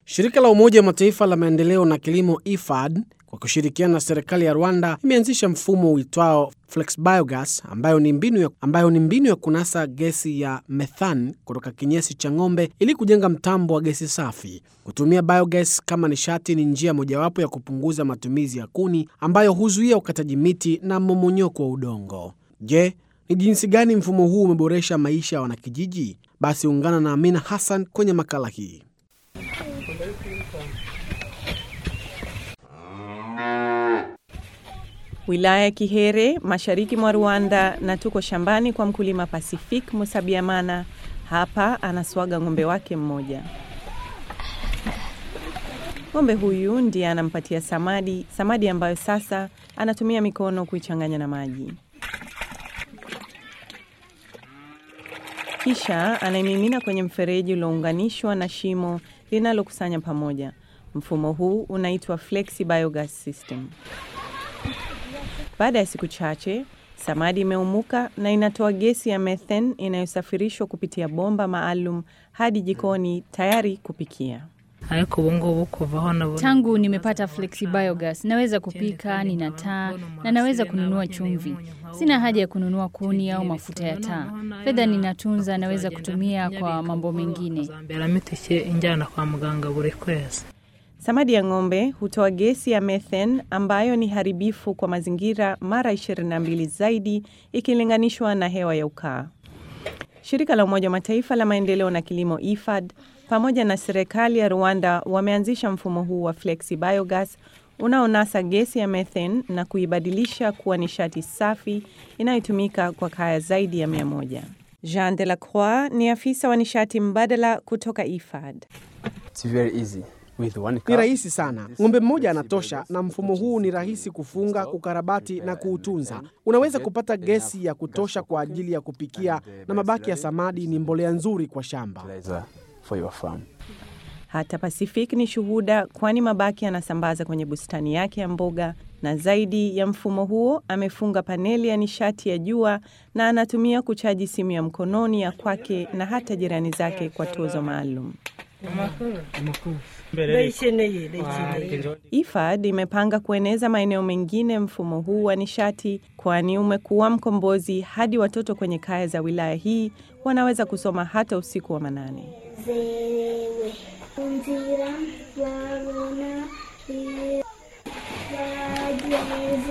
Shirika la Umoja wa Mataifa la maendeleo na kilimo IFAD kwa kushirikiana na serikali ya Rwanda imeanzisha mfumo uitwao Flex Biogas ambayo ni mbinu ya, ambayo ni mbinu ya kunasa gesi ya methane kutoka kinyesi cha ng'ombe ili kujenga mtambo wa gesi safi. Kutumia biogas kama nishati ni njia mojawapo ya kupunguza matumizi ya kuni ambayo huzuia ukataji miti na mmomonyoko wa udongo. Je, ni jinsi gani mfumo huu umeboresha maisha ya wanakijiji? Basi ungana na Amina Hassan kwenye makala hii. Wilaya ya Kihere, mashariki mwa Rwanda, na tuko shambani kwa mkulima Pacific Musabiamana. Hapa anaswaga ng'ombe wake mmoja. Ng'ombe huyu ndiye anampatia samadi, samadi ambayo sasa anatumia mikono kuichanganya na maji, kisha anaimimina kwenye mfereji uliounganishwa na shimo linalokusanya pamoja. Mfumo huu unaitwa Flexi Biogas System. Baada ya siku chache, samadi imeumuka na inatoa gesi ya methane inayosafirishwa kupitia bomba maalum hadi jikoni tayari kupikia. ariko ubu ngubu kuvaho nabona Tangu nimepata Flexi Biogas naweza kupika, nina taa na naweza kununua chumvi. Sina haja ya kununua kuni au mafuta ya taa. Fedha ninatunza, naweza kutumia kwa mambo mengine. zamberamo itike injyana kwa muganga buri kwezi Samadi ya ng'ombe hutoa gesi ya methane ambayo ni haribifu kwa mazingira mara 22 zaidi ikilinganishwa na hewa ya ukaa. Shirika la Umoja wa Mataifa la maendeleo na kilimo IFAD pamoja na serikali ya Rwanda wameanzisha mfumo huu wa Flexi Biogas unaonasa gesi ya methane na kuibadilisha kuwa nishati safi inayotumika kwa kaya zaidi ya mia moja. Jean Delacroix ni afisa wa nishati mbadala kutoka IFAD. It's very easy. With one Ni cup, rahisi sana. Ng'ombe mmoja anatosha, na mfumo huu ni rahisi kufunga, kukarabati na kuutunza. Unaweza kupata gesi ya kutosha kwa ajili ya kupikia, na mabaki ya samadi ni mbolea nzuri kwa shamba. fertilizer for your farm. Hata Pacific ni shuhuda, kwani mabaki anasambaza kwenye bustani yake ya mboga, na zaidi ya mfumo huo amefunga paneli ya nishati ya jua na anatumia kuchaji simu ya mkononi ya kwake na hata jirani zake kwa tozo maalum. IFAD imepanga kueneza maeneo mengine mfumo huu wa nishati, kwani umekuwa mkombozi hadi watoto kwenye kaya za wilaya hii wanaweza kusoma hata usiku wa manane. zerewe inzira babona bageze